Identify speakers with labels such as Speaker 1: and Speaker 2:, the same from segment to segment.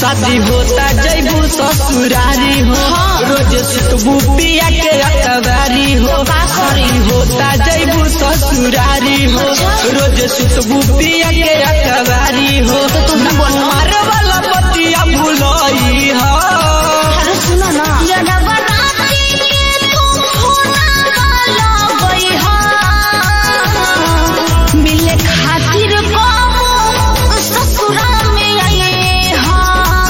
Speaker 1: शादी होता जैबू ससुरारी हो रोज सुतबू पिया के अकबारी हो शादी होता जैबू ससुरारी हो रोज सुतबू पिया के अकबारी हो मार वाला पतिया भुलई हो
Speaker 2: अरे सुनो ना जनवा राती के तुम होना वाला गई हा मिले खातिर कबो ससुरा में आए हा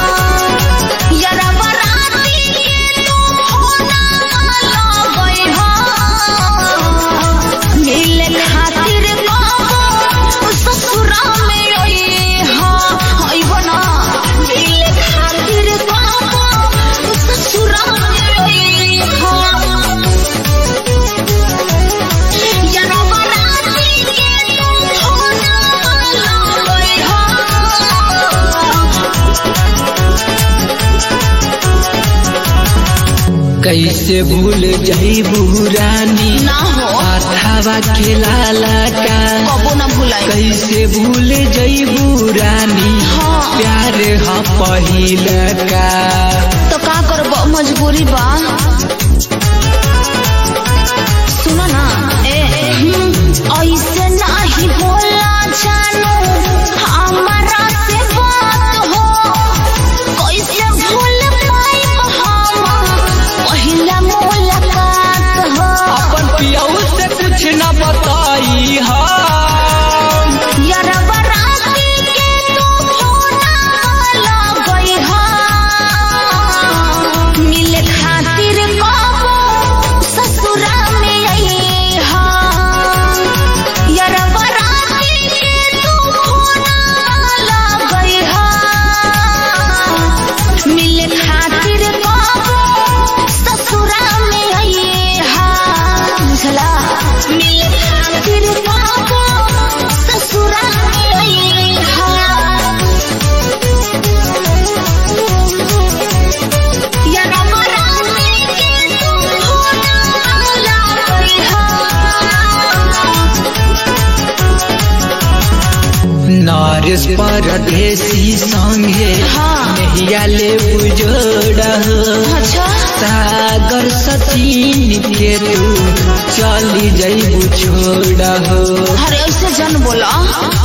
Speaker 2: जनवा राती के तुम होना वाला गई हा मिले खातिर कबो ससुरा में आए हा होई बना मिले खातिर कबो ससुरा में आए हा यारा बराती के तुम होना वाला गई हा
Speaker 1: कैसे भूल जैबू रानी
Speaker 2: ना हो
Speaker 1: हाथावा खेलाला का
Speaker 2: कबो ना भुलाई
Speaker 1: कैसे भूल जैबू रानी
Speaker 2: हाँ।
Speaker 1: प्यार ह पहिल का
Speaker 2: तो का करब मजबूरी बा सुनो ना ए हम्म, ऐसे नाही बोला जानू हमारा से बात हो कैसे भूल पाई हम पहिला मुलाकात हो
Speaker 1: अपन पियऊ से कुछ न बताई हा
Speaker 2: यारा बराती के तुम होना वाला गई हा मिले खातिर कबो ससुरा में आई हा यारा बराती के तुम होना वाला गई हा मिले खातिर कबो ससुरा में आई हा बुझला मिले खातिर कबो ससुरा में आई हा यारा मराने के तुम होना वाला गई हा
Speaker 1: नारिस परदेसी संगे
Speaker 2: हाँ।
Speaker 1: नहिया ले बुजोड़
Speaker 2: अच्छा
Speaker 1: सागर सचिन के तू चली जैबू छोड़
Speaker 2: अरे ऐसे जन बोला